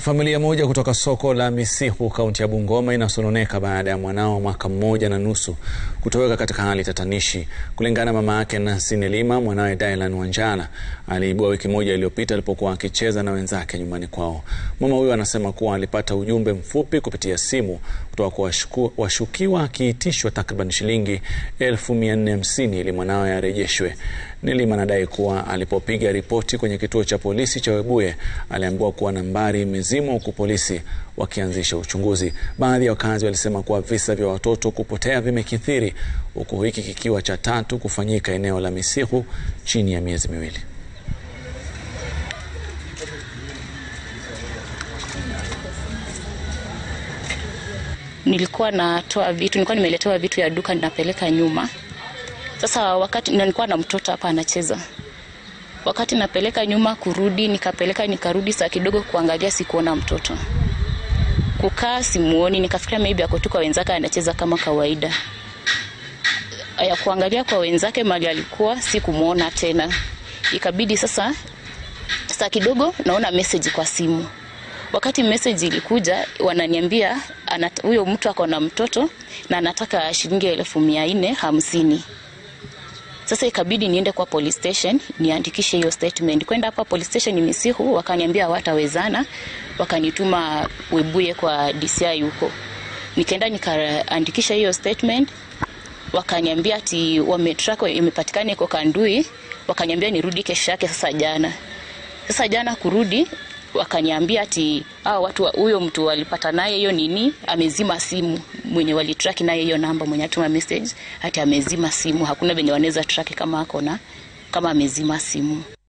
Familia moja kutoka soko la Misihu kaunti ya Bungoma inasononeka baada ya mwanao mwaka mmoja na nusu kutoweka katika hali tatanishi. Kulingana na mama yake Nancy Nelima, mwanawe Dylan Wanjala aliibua wiki moja iliyopita alipokuwa akicheza na wenzake nyumbani kwao. Mama huyo anasema kuwa alipata ujumbe mfupi kupitia simu kutoka kwa washukiwa akiitishwa takriban shilingi elfu mia nne hamsini ili mwanawe arejeshwe. Nelima anadai kuwa alipopiga ripoti kwenye kituo cha polisi cha Webuye aliambiwa kuwa nambari imezimwa huku polisi wakianzisha uchunguzi. Baadhi ya wakazi walisema kuwa visa vya watoto kupotea vimekithiri huku hiki kikiwa cha tatu kufanyika eneo la Misihu chini ya miezi miwili. Nilikuwa natoa vitu, nilikuwa nimeletewa vitu ya duka ninapeleka nyuma. Sasa wakati nilikuwa na mtoto hapa anacheza, wakati napeleka nyuma kurudi, nikapeleka nikarudi, saa kidogo kuangalia, sikuona mtoto, kukaa simuoni, nikafikiria maybe ako tu kwa wenzake anacheza kama kawaida. Ya kuangalia kwa wenzake mali alikuwa, sikumwona tena, ikabidi sasa, saa kidogo naona message kwa simu wakati message ilikuja wananiambia huyo mtu ako na mtoto na anataka shilingi elfu mia nne hamsini. Sasa ikabidi niende kwa police station niandikishe hiyo statement. Kwenda hapa police station Misihu, wakaniambia hawatawezana, wakanituma Webuye kwa DCI huko. Nikaenda nikaandikisha hiyo statement, wakaniambia ati wametrack, imepatikana iko Kandui, wakaniambia nirudi kesho yake. Sasa jana, sasa jana kurudi wakaniambia ati ah, watu huyo mtu walipata naye hiyo nini, amezima simu. Mwenye walitrack naye hiyo namba, mwenye atuma message ati amezima simu. Hakuna venye wanaweza track kama ako na kama amezima simu.